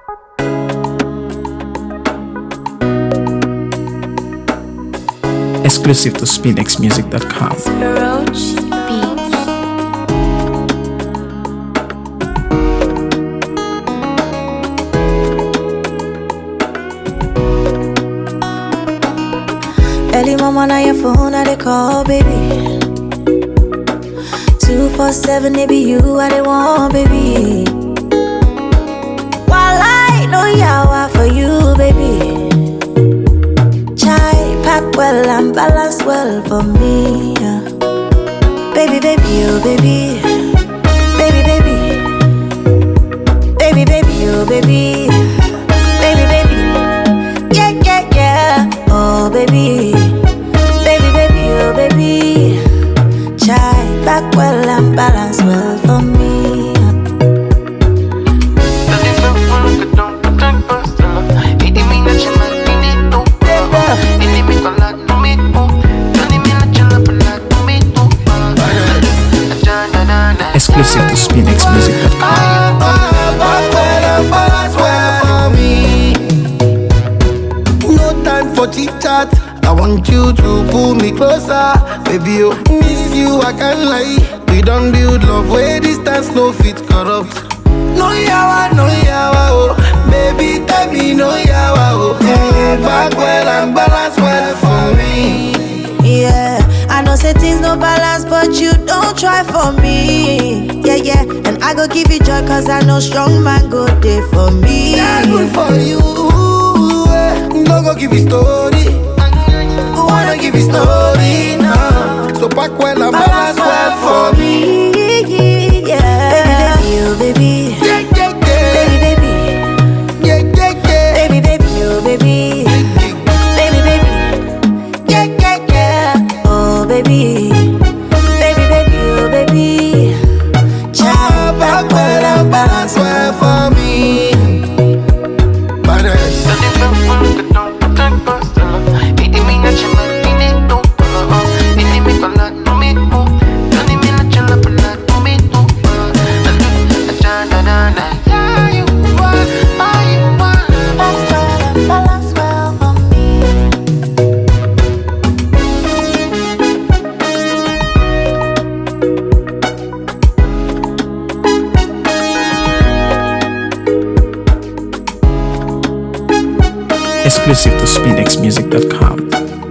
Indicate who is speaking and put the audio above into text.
Speaker 1: Exclusive to SpinXMusic.com.
Speaker 2: Roach Beats.
Speaker 3: Early mama on your phone, I they call, baby. Two four seven, it be you, I they want, baby. While I know yawa for you, baby. Chai pack well and balance well for me. yeah. Baby, baby, oh baby, baby, baby, baby, baby, oh baby, baby, baby. Yeah, yeah, yeah. Oh, baby. Baby, baby, oh, baby. Chai back well and balance well for me.
Speaker 1: Exclusive to SpinXMusic.com.
Speaker 4: No time for chit chat. I want you to pull me closer, baby. Oh, miss you, I can't lie. We don't build love where distance no fit corrupt. No yawa, no yawa, oh, baby, tell me no yawa, oh. Mm, back well and balance well for me.
Speaker 3: Yeah, I know say things no balance, but you don't try for me. Yeah, yeah, and I go give you joy, cause I know strong man go there for me.
Speaker 4: Yeah, good for you. eh. No go give you story. Who wanna give you story now? So back well and balance well for me.
Speaker 3: Yeah, baby, baby, oh, baby.
Speaker 4: Yeah, yeah, yeah.
Speaker 3: Baby, baby,
Speaker 4: Yeah, yeah, yeah.
Speaker 3: baby, baby, oh, baby. Baby, baby, yeah, yeah, yeah. Oh, baby, baby, baby, oh, baby. Child, back well and balance well
Speaker 4: well for me. Balance.
Speaker 3: Back well and balance well for me.
Speaker 1: Exclusive to SpinXMusic.com.